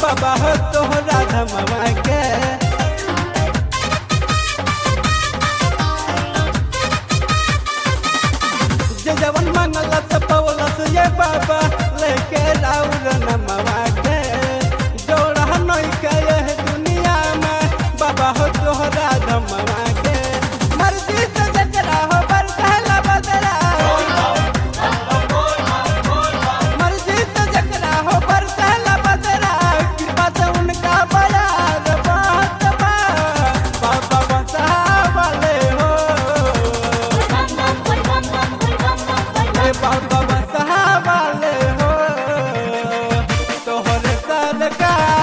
बाबा हो तोहरा धमवा के जे जवन मंगलत पवलत ये बाबा लेके राउर नमवा के जोड़ा नई के यह दुनिया में बाबा हो तोहरा धमवा के मर्जी से जकरा हो बरसला बदरा मर्जी से जकरा हो बरसला बदरा कृपा से उनका बयान बात बा बाबा बसा वाले हो ए बाबा बसा वाले हो तोहरे सरकार